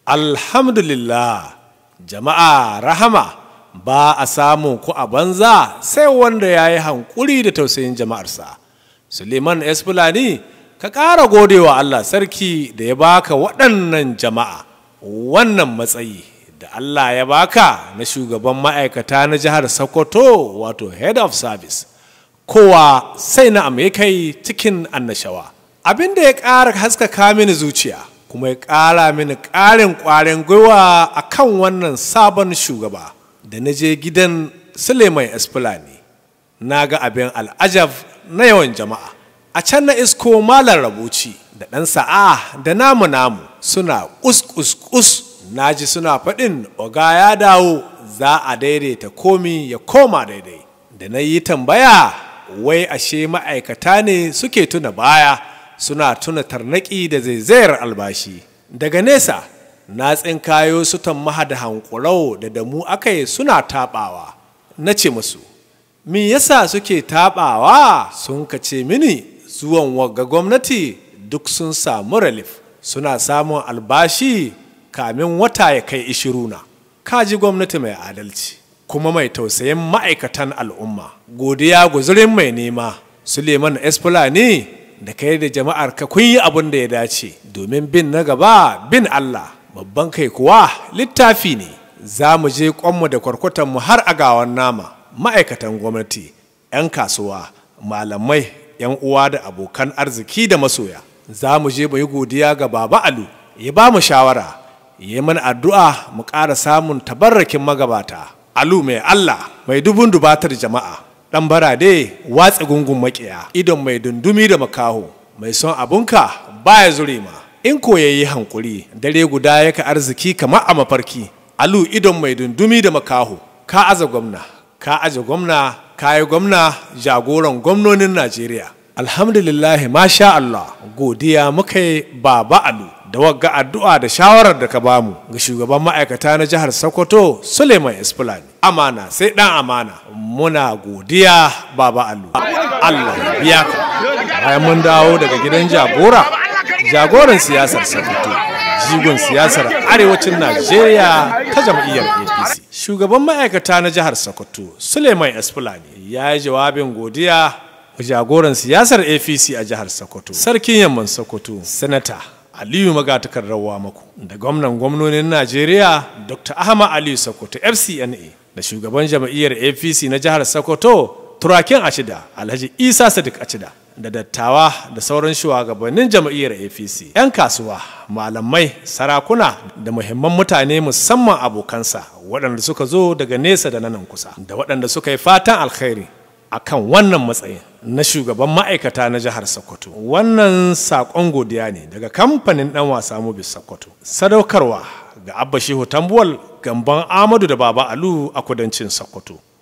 alhamdulillah jama'a rahama ba a samun ku a banza sai wanda ya yi hankuri da tausayin jama'arsa suleiman esfulani ka ƙara godewa allah sarki da ya baka waɗannan jama'a wannan matsayi da allah ya baka na shugaban ma'aikata na jihar sokoto wato head of service kowa sai na kai cikin annashawa abin da ya ƙara haskaka mini zuciya kuma ya ƙara mini ƙarin ƙwarin gwiwa a kan wannan sabon shugaba da na je gidan suleiman esfulani na ga abin al'ajab na yawan jama'a a can na isko malar rabuci da ɗan sa'a da namu namu suna kus na ji suna faɗin oga ya dawo za a daidaita komi ya koma daidai da na yi tambaya wai ashe ma'aikata ne suke tuna baya suna tuna tarnaki da zaizayar albashi daga nesa na tsinkayo su tammaha da hankurau da damu aka yi suna taɓawa na ce musu me yasa suke taɓawa sun ka ce mini zuwan wagga gwamnati duk sun samu relief suna samun albashi kamin wata ya kai ishiruna kaji gwamnati mai adalci kuma mai tausayin ma'aikatan al'umma godiya guzurin mai nema suleiman esfulani da kai da jama'ar ka kun yi abin da ya dace domin bin na gaba bin allah babban kai kuwa littafi ne za mu je kwanmu da kwarkwatanmu har a gawan nama ma'aikatan gwamnati 'yan kasuwa malamai 'yan uwa da abokan arziki da masoya za mu je mu yi godiya ga baba alu ya ba mu shawara ya mana addu'a mu ƙara samun tabarrakin magabata alu mai allah mai dubun dubatar jama'a ɗan barade watsa gungun maƙiya idon mai dundumi da makaho mai son abunka baya zure ma in ko ya yi hankuri dare guda yaka arziki kamar a mafarki alu idon mai dundumi da makaho ka aza gwamna ka aje gwamna ka yi gwamna jagoran gwamnonin najeriya alhamdulillah masha allah godiya muka yi baba alu da wagga addu'a da shawarar da ka bamu ga shugaban ma'aikata na jihar sokoto suleiman isfulani amana sai dan amana muna godiya baba alu allah ya biya ka bayan mun dawo daga gidan jagora jagoran siyasar sokoto jigon siyasar arewacin najeriya ta jam'iyyar apc shugaban ma'aikata na jihar sokoto suleiman esfulani ya yi jawabin godiya ga jagoran siyasar apc a jihar sokoto sarkin yamman sokoto sanata aliyu magatakar rawa maku da gwamnan gwamnonin najeriya dr ahmad aliyu sokoto fcna da shugaban jam'iyyar apc na jihar sokoto turakin acida alhaji isa sadiq acida da dattawa da sauran shugabannin jam'iyyar apc 'yan kasuwa malamai sarakuna da muhimman mutane musamman abokansa waɗanda suka zo daga nesa da nanan kusa da waɗanda suka yi fatan alkhairi akan wannan matsayin na shugaban ma'aikata na jihar sokoto wannan saƙon godiya ne daga kamfanin ɗan wasa mobis sokoto sadaukarwa ga abba shehu tambuwal gamban amadu da baba alu a kudancin sokoto